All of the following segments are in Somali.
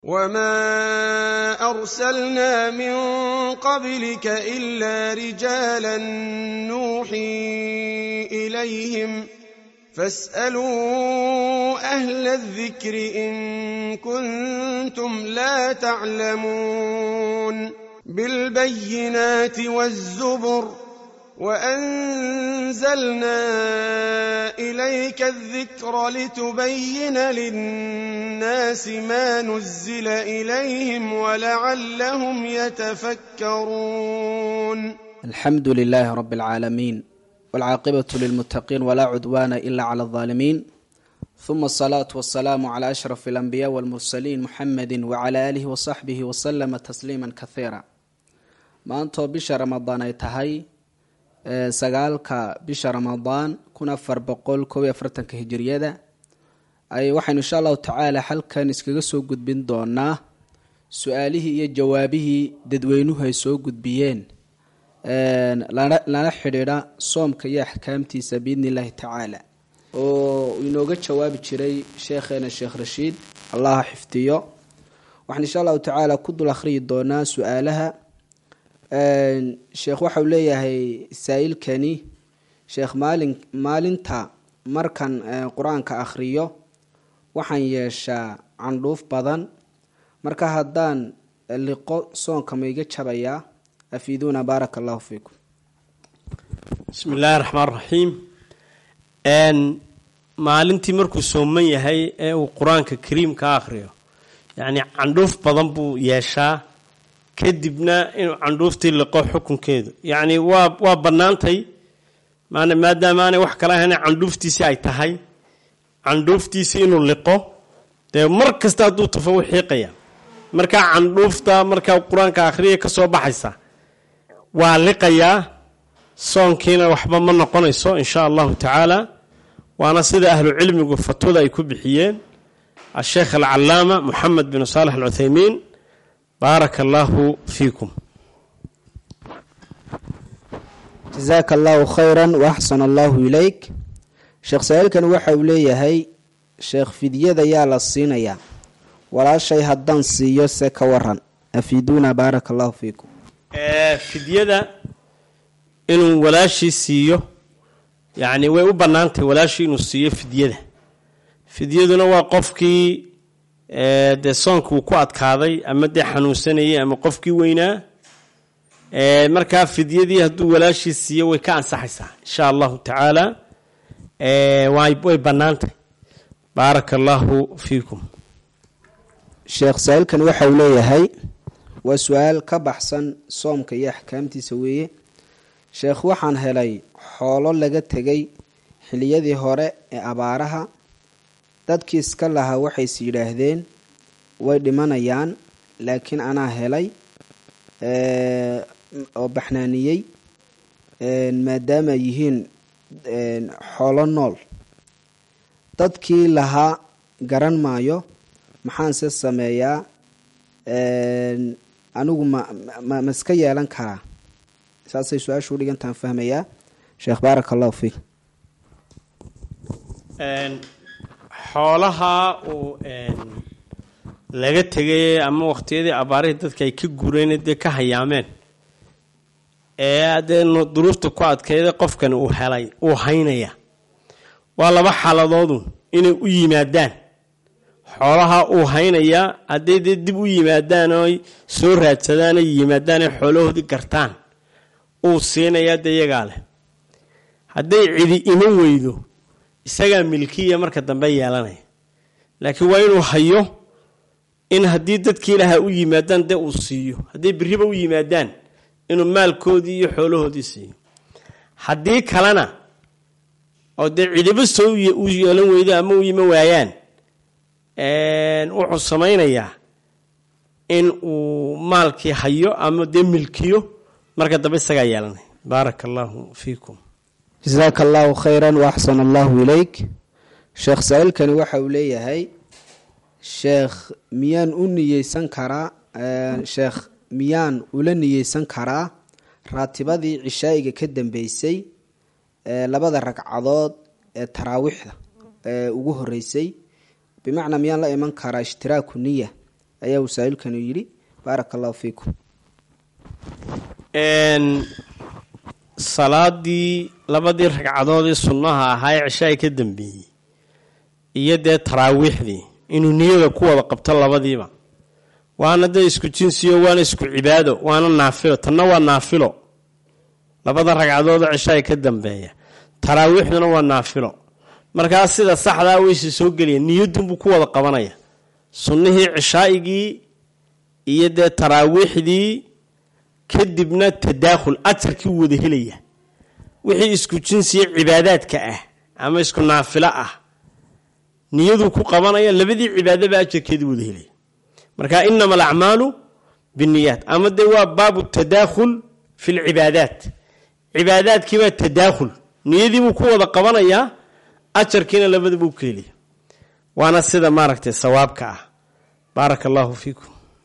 وما أرسلنا من قبلك إلا رجالا نوحي إليهم فاسألوا أهل الذكر إن كنتم لا تعلمون بالبينات والزبر وأنزلنا إليك الذكر لتبين للناس ما نزل إليهم ولعلهم يتفكرون الحمد لله رب العالمين والعاقبة للمتقين ولا عدوان إلا على الظالمين ثم الصلاة والسلام على أشرف الأنبياء والمرسلين محمد وعلى آله وصحبه وسلم تسليما كثيرا maantoo bisha ramadaan ay tahay sagaalka bisha ramadaan kun afar boqol koob iyo afartanka hijiriyada ay waxaynu insha allahu tacaala halkan iskaga soo gudbin doonaa su-aalihii iyo jawaabihii dadweynuhu ay soo gudbiyeen lana xidhiidha soomka iyo axkaamtiisa biidni illaahi tacaala oo inooga jawaabi jiray sheekheena sheekh rashiid allaha xifdiyo waxaan insha allahu tacaala ku dul akhriyi doonaa su-aalaha sheekh waxau leeyahay saa-ilkani sheekh maalin maalinta markan qur-aanka akhriyo waxaan yeeshaa candhuuf badan marka haddaan liqo soonka ma iga jabayaa afiiduuna baaraka allahu fiikum bismi illaahi raxmaan raxiim maalintii markuu sooman yahay ee uu qur-aanka kariimka akhriyo yacni candhuuf badan buu yeeshaa kadibna inuu candhuuftii liqo xukunkeedu yacni waa waa bannaantay maan maadaama aanay wax kala ahayn candhuuftiisii ay tahay candhuuftiisii inuu liqo dee mar kasta hadduu tafo u xiiqaya markaa candhuufta markaa qur-aanka akhriya ka soo baxaysa waa liqayaa soonkiina waxba ma noqonayso insha allahu tacaala waana sida ahlu cilmigu fatwada ay ku bixiyeen asheekh alcalaama moxamed bin saalex alcuthaymiin baaraka allaahu fiikum jasaaka allahu khayra waaxsana allahu ilayk sheekh saa-iilkani waxa uu leeyahay sheekh fidyada yaa la siinayaa walaashay haddaan siiyo se ka waran afiiduuna baaraka allahu fiikum fidyada inuu walaashii siiyo yacni way u bannaantahy walaashii inuu siiyo fidyada fidyaduna waa qofkii dee soonka uu ku adkaaday ama dee xanuunsanayay ama qofkii weynaa markaa fidyadii hadduu walaashii siiyo way ka ansaxaysaa insha allahu tacaala way bannaantahy baaraka allaahu fiikum sheekh saa-iilkan waxa uu leeyahay waa su-aal ka baxsan soomka iyo axkaamtiisa weeye sheekh waxaan helay xoolo laga tegay xiliyadii hore ee abaaraha dadkii iska lahaa waxays yidhaahdeen way dhimanayaan laakiin anaa helay oo baxnaaniyey maadaama yihiin xoolo nool dadkii lahaa garan maayo maxaanse sameeyaa anigu ma ma iska yeelan karaa saasay su-aashu udhigantaan fahmayaa sheekh baaraka allahu fiik xoolaha uu laga tegay ama waqtiyadii abaarihii dadka ay ka gureen dee ka hayaameen ee dee duruufta ku adkeyda qofkan uu helay uu haynaya waa laba xaaladoodu inay u yimaadaan xoolaha uu haynayaa hadday dee dib u yimaadaan oo soo raadsadaan ay yimaadaan ay xoolahoodii gartaan uu siinayaa dee iyagaa leh hadday cidi iman weydo isagaa milkiya marka dambe yeelanaya laakiin waa inuu hayo in haddii dadkii ilaha u yimaadaan dee uu siiyo hadday biriba u yimaadaan inuu maalkoodii iyo xoolahoodii siiyo haddii kalena oo dee cidiba soo u yeelan weydo ama u iman waayaan wuxuu samaynayaa in uu maalkii hayo ama dee milkiyo marka dambe isagaa yeelanaya baaraka allaahu fiikum jasaaka allahu khayra waaxsana allahu ilayk sheekh saa-iilkani waxa uu leeyahay sheekh miyaan u niyeysan karaa sheekh miyaan ula niyeysan karaa raatibadii cishaa'iga ka dambeysay labada ragcadood ee taraawiixda ee ugu horeysay bimacnaa miyaan la iman karaa ishtiraaku niya ayaa wasaa'ilkanu yidhi baaraka allahu fiikum salaadii labadii ragcadoodii sunnaha ahaa ee cishaai ka dambeeyey iyo dee taraawiixdii inuu niyada ku wada qabto labadiiba waana dee isku jinsiyo waana isku cibaado waana naafilo tanna waa naafilo labada ragcadoodoo cishaai ka dambeeya taraawiixduna waa naafilo markaa sida saxdaa wayse soo gelaya niyadunbuu ku wada qabanaya sunnihii cishaa'igii iyo dee taraawiixdii kadibna tadaakhul ajarkii u wada helaya wixii isku jinsiya cibaadaadka ah ama isku naafilo ah niyaduu ku qabanaya labadii cibaadaba ajarkeedii wada helaya marka inama alacmaalu biniyaat ama dee waa baabu tadaakhul fi lcibaadaat cibaadaadkiibaa tadaakhul niyadiibuu ku wada qabanayaa ajarkiina labadabuu ka helaya waana sida maaragtay sawaabka ah baaraka allahu fiikum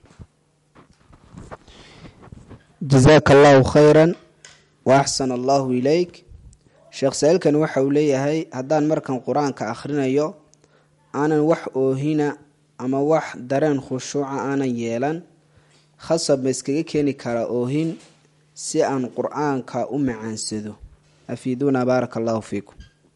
jazaaka allahu khayran wa axsana allahu ilayk sheekh saa-iilkan waxa uu leeyahay haddaan markan qur-aanka akhrinayo aanan wax oohina ama wax dareen khushuuca aanan yeelan khasab ma iskaga keeni karaa oohin si aan qur-aanka u macaansado afiiduuna baaraka allahu fiikum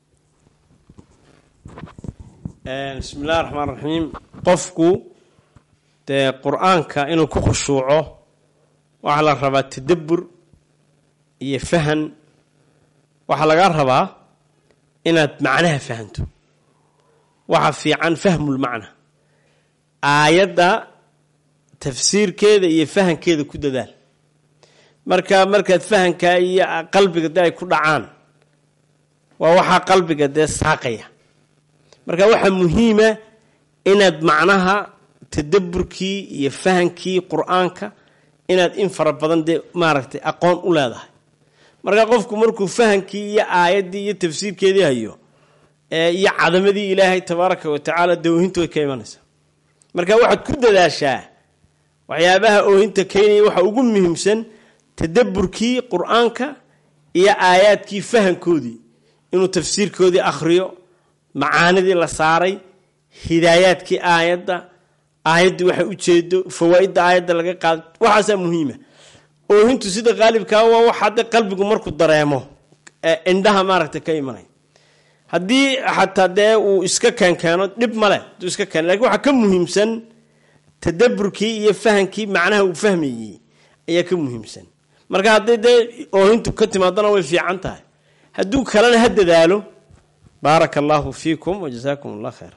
bismi illahi raxmaan raxiim qofku dee qur-aanka inuu ku khushuuco waxaa la rabaa tadabbur iyo fahan waxaa lagaa rabaa inaad macnaha fahanto waxa fiican fahmulmacna aayadda tafsiirkeeda iyo fahankeeda ku dadaal marka markaad fahankaa iyo qalbiga dee ay ku dhacaan waa waxaa qalbiga dee saaqaya marka waxaa muhiima inaad macnaha tadabburkii iyo fahankii qur-aanka inaad in fara badan dee maaragtay aqoon u leedahay marka qofku markuu fahankii iyo aayaddii iyo tafsiirkeedii hayo iyo cadamadii ilaahay tabaaraka wa tacaala dee oohinta way ka imanaysaa marka waxaad ku dadaashaa waxyaabaha oohinta keenaya waxa ugu muhiimsan tadabburkii qur-aanka iyo aayaadkii fahankoodii inuu tafsiirkoodii akhriyo macaanidii la saaray hidaayaadkii aayadda aayaddii waxay ujeedo fawaa-idda aayadda laga qaada waxaasaa muhiima oohintu sida qaalibkaa waa waxaade qalbigu markuu dareemo indhaha maaragtay ka imanay haddii xataa dee uu iska keenkeeno dhib male haduu iska keen lakin waxaa ka muhiimsan tadaburkii iyo fahankii macnaha uu fahmayey ayaa ka muhiimsan marka hadday dee oohintu ka timaadana way fiican tahay hadduu kalena ha dadaalo baaraka allahu fiikum wajazaakum allah khayra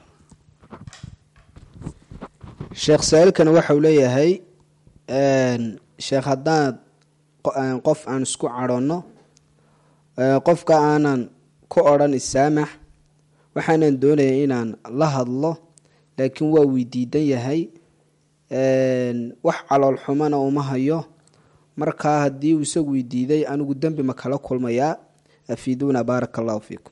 sheekh saa-iilkan waxauu leeyahay sheekh haddaad qof aan isku cadhonno qofka aanan ku odhan isaamax waxaanan doonaya inaan la hadlo laakiin waa weydiidan yahay wax calool xumana uma hayo markaa haddii uu isagu weydiiday anigu dembi ma kala kulmayaa afiiduuna baaraka allahu fiikum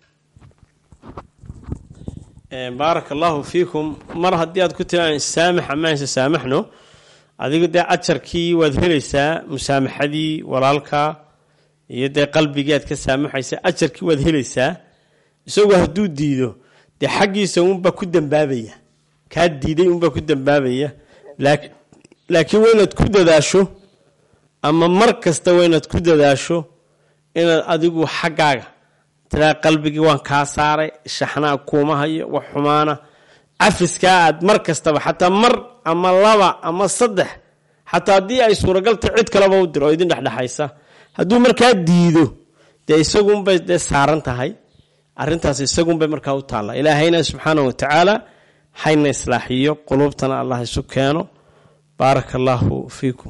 baaraka allahu fiikum mar haddii aad ku tiraa saamax amaanse saamaxno adigu dee ajarkii waad helaysaa musaamaxadii walaalka iyo dee qalbigii aad ka saamaxaysa ajarkii waad helaysaa isagoo hadduu diido dee xaggiisa unbaa ku dambaabaya kaa diiday unbaa ku dambaabaya laakiin waa inaad ku dadaasho ama mar kasta waa inaad ku dadaasho inaad adigu xaggaaga tiraa qalbigii waan kaa saaray shaxnaa kuuma hayo wax xumaana cafiskaa aad mar kastaba xataa mar ama laba ama saddex xataa haddii ay suuragalta cid kaleba u diro oo idin dhexdhexaysa hadduu markaa diido dee isagunbay dee saaran tahay arintaas isagunbay markaa u taalla ilaahayna subxaana wa tacaala hayna islaaxiyo quluubtana allah isu keeno baaraka allaahu fiikum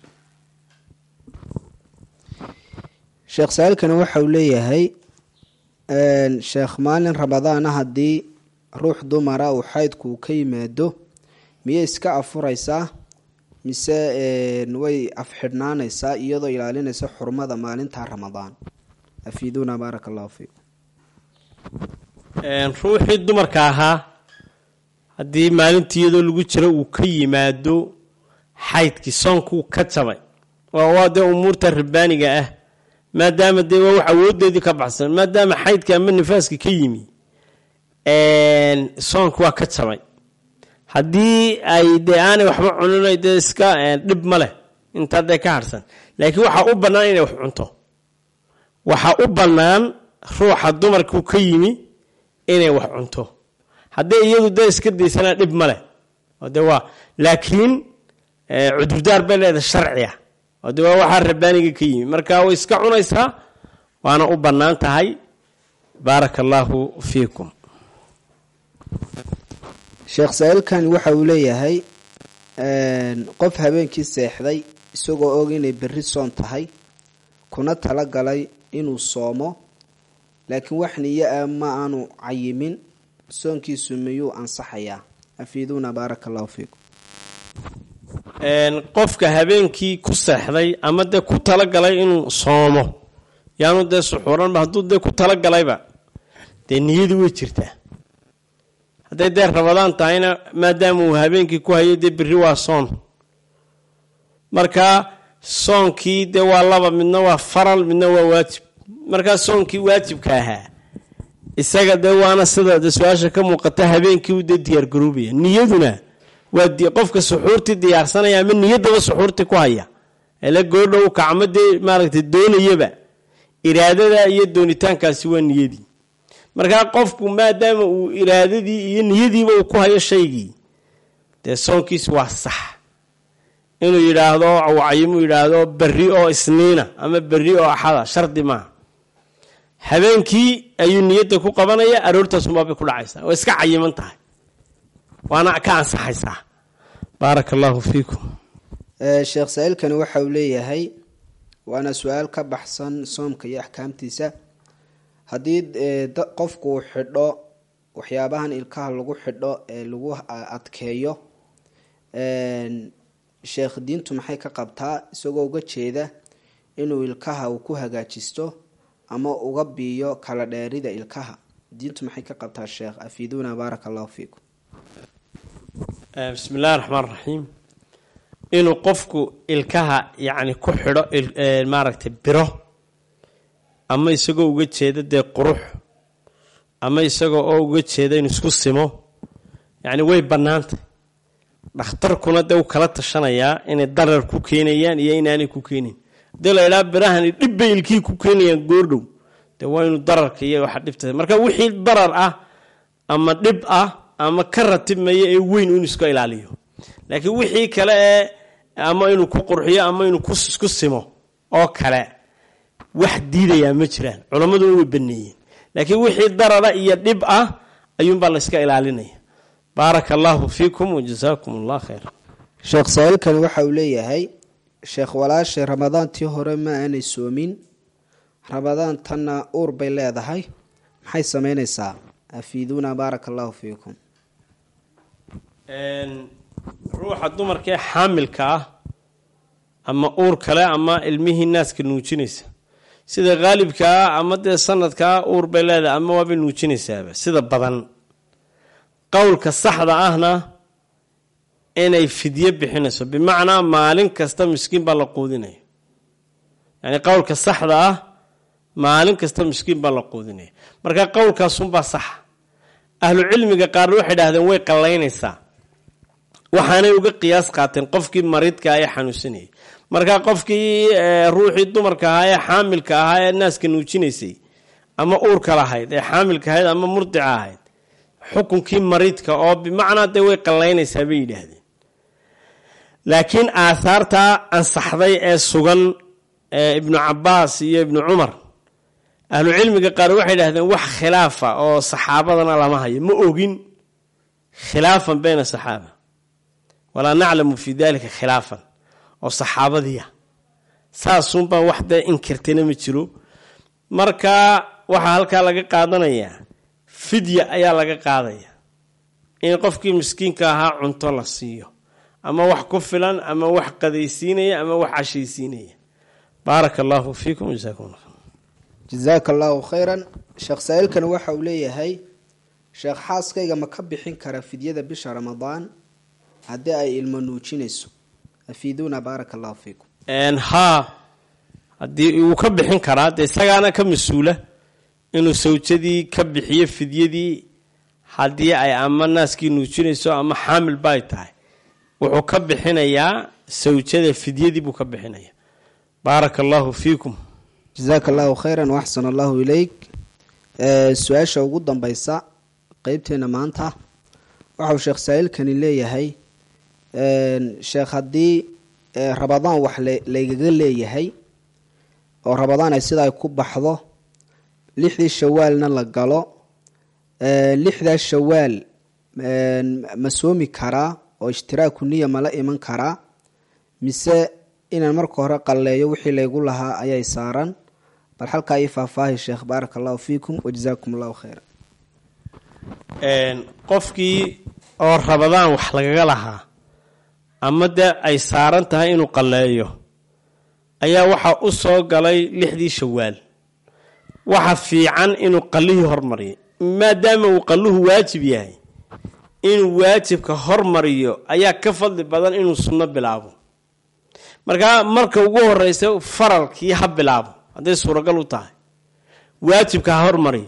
sheekh saa-iilkani waxa uu leeyahay sheekh maalin ramadaana haddii ruux dumara uu xaydku uu ka yimaado miyay iska afuraysaa mise way afxidhnaanaysaa iyadoo ilaalinaysa xurmada maalinta ramadaan afiiduuna baaraka allahu fiikum ruuxii dumarka ahaa haddii maalintii iyadoo lagu jiro uu ka yimaado xaydkii soonkuu ka jabay waa dee umuurta rabbaaniga ah maadaama dee waa wax awoodeedii ka baxsan maadaama xaydka ama nifaaska ka yimi soonka waa ka jabay haddii ay dee aanay waxba cunin dee iska dhib ma leh intaa dee ka harsan laakiin waxaa u bannaan inay wax cunto waxaa u bannaan ruuxa dumarku ka yimi inay wax cunto haddii iyadu dee iska daysanaa dhib ma leh oo de waa laakiin cudurdaar bay leedahay sharciga oo de waa waxaa rabbaaniga ka yimi marka way iska cunaysaa waana u bannaan tahay baaraka allaahu fiikum sheekh saa-iilkani waxa uu leeyahay qof habeenkii seexday isagoo og inay berri soon tahay kuna tala galay inuu soomo laakiin wax niyo ah ma aanu cayimin soonkiisu miyuu ansaxayaa afiiduuna baaraka allahu fiikum qofka habeenkii ku seexday ama dee ku talagalay inuu soomo yaanu dee suxuuranba hadduu dee ku talagalayba dee niyadu way jirtaa hadday dee rabadaan tahayna maadaama uu habeenkii ku hayo dee berri waa soon marka soonkii dee waa laba midna waa faral midna waa waajib markaa soonkii waajibka ahaa isaga dee waana sida de su-aasha ka muuqata habeenkii u dee diyaargaroobaya niyaduna waa qofka suxuurtii diyaarsanaya ama niyaddaba suxuurtii ku haya ele goodhow kacmo dee maaragtay doonayaba iraadada iyo doonitaankaasi waa niyadii markaa qofku maadaama uu iraadadii iyo niyadiiba uu ku hayo shaygii dee soonkiisi waa sax inuu yidhaahdo cayimuu yidhaahdo berri oo isniina ama berri oo axada shardi maaha habeenkii ayuu niyadda ku qabanaya aroortaasunbaabay ku dhacaysaa way iska cayiman tahay waana ka ansaxaysaa baaraka allaahu fiikum sheekh saa-iilkani waxa uu leeyahay waana su-aal ka baxsan soomka iyo axkaamtiisa haddii qofku uu xidho waxyaabahan ilkaha lagu xidho ee lagu adkeeyo sheekh diintu maxay ka qabtaa isagoo uga jeeda inuu ilkaha uu ku hagaajisto ama uga biiyo kala dheerida ilkaha diintu maxay ka qabtaa sheekh afiiduuna baaraka allahu fiikum bismi illahi raxmaan raxiim inuu qofku ilkaha yacni ku xidho maaragtay biro ama isagoo uga jeeda dee qurux ama isagoo oo uga jeeda inuu isku simo yacni way bannaantay dhakhtarkuna dee u kala tashanayaa inay darar ku keenayaan iyo inaanay ku keenayn haddii la idhaha birahani dhib bay ilkihii ku keenayaan goordhow dee waa inuu dararka iyo waxa dhibta marka wixii darar ah ama dhib ah ama ka ratibmaya ee weyn inuu iska ilaaliyo laakiin wixii kale ee ama inuu ku qurxiyo ama inuu isku simo oo kale wax diidayaa ma jiraan culammaduna way baneeyeen laakiin wixii darara iyo dhib ah ayuunbaa la yska ilaalinaya baaraka allaahu fiikum wajasaakum allah khayra sheekh saa-iilkani waxa uu leeyahay sheekh walaashay ramadaantii hore ma aanay soomin ramadaan tanna uur bay leedahay maxay sameyneysaa afiiduuna baaraka allahu fiikum ruuxa dumarkaee xaamilka ah ama uur kale ama ilmihii naaska nuujinaysa sida qaalibkaa ama dee sanadkaa uur bay leedahay ama waabay nuujinaysaaba sida badan qowlka saxda ahna inay fidyo bixinayso bimacnaa maalin kasta miskiin baa la quudinaya yacni qowlka saxda ah maalin kasta miskiin baa la quudinaya marka qowlkaasunbaa saxa ahlu cilmiga qaarna waxay idhahdeen way qallaynaysaa waxaanay uga qiyaas qaateen qofkii mariidkaa ee xanuunsanayay marka qofkii ruuxii dumarka ahaa ee xaamilka ahaa ee naaska nuujinaysay ama uurka lahayd ee xaamilka ahayd ama murdica ahayd xukunkii mariidka oo bimacnaa dee way qallaynaysaa bay yidhaahdeen laakiin aahaartaa ansaxday ee sugan ee ibnu cabaas iyo ibnu cumar ahlu cilmiga qaar waxay idhahdeen wax khilaafa oo saxaabadana lama hayo ma ogin khilaafan bayna saxaaba walaa naclamu fii dalika khilaafan oo saxaabadiia saasunbaa wax dee inkirtayna ma jiro marka waxaa halkaa laga qaadanayaa fidya ayaa laga qaadaya in qofkii miskiinka ahaa cunto la siiyo ama wax ku filan ama wax qadaysiinaya ama wax cashaysiinaya baaraka allaahu fiikum jasaakum jasaaka allahu khayran sheekh saa-iilkani waxa uu leeyahay sheekh xaaskayga ma ka bixin kara fidyada bisha ramadaan haddii ay ilmo nuujinayso afiiduuna baaraka allahu fiikum haa haddii uu ka bixin karaa dee isagaana ka mas-uula inuu sawjadii ka bixiyo fidyadii haddii ay ama naaskii nuujinayso ama xaamil bay tahay wuxuu ka bixinayaa sawjada fidyadii buu ka bixinaya baaraka allahu fiikum jasaaka allahu khayran waxsan allahu ileyk su-aasha ugu dambeysa qeybteena maanta waxauu sheekh saa-iilkani leeyahay sheekh haddii rabadaan wax laygaga leeyahay oo rabadaan ay sida ay ku baxdo lixdii shawaalna la galo lixdaa shawaal ma soomi karaa oo ishtiraaku niya mala iman karaa mise inaan marka hore qalleeyo wixii laygu lahaa ayay saaran bal halkaa ii faahfaahi sheekh baaraka allahu fiikum wajazaakum allahu khayra qofkii oo rabadaan wax lagaga lahaa ama dee ay saaran tahay inuu qalleeyo ayaa waxaa u soo galay lixdii shawaal waxa fiican inuu qallihii hormariyo maadaama uu qalluhu waajib yahay inuu waajibka hormariyo ayaa ka fadli badan inuu sunno bilaabo markaa marka ugu horeysa faralkii ha bilaabo hadday suuragal u tahay waajibka ha hormariyo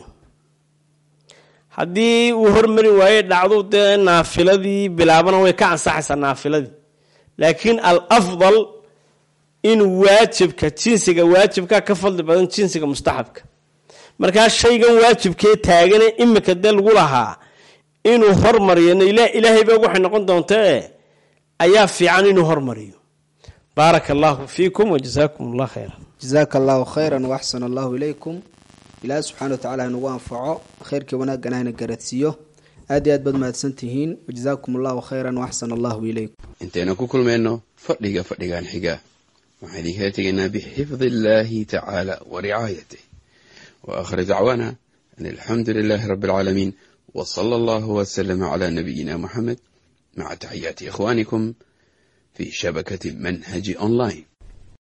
haddii uu hormari waaye dhacdu dee naafiladii bilaabana way ka ansaxaysaa naafiladii laakiin al afdal inuu waajibka jinsiga waajibka ka fadli badan jinsiga mustaxabka markaa shaygan waajibkee taagane imika dee lagu lahaa inuu hormariyo ilaahay ba waxay noqon doontae ayaa fiican inuu hormariyo baaraka allahu fiikum wajazaakum allah khayra jazaaka allahu khayran waaxsan allahu ilaykum ilaahi subxana wa tacala hanugu anfaco khayrkii wanaaggan hana garadsiiyo aad iyo aad baad mahadsantihiin wajazaakum allahu khayran waaxsan allahu ilaykum intaynu ku kulmayno fadhiga fadhigan xiga waxaan idinkala tegaynaa bixifdi illaahi tacaala wa ricaayatih wa aakhir dacwaana an alxamdu lilaahi rabbi alcaalamiin wa sala allahu wasalama calaa nabiyina muxamed maca taxiyaati ikhwaanikum fi shabakati manhaji online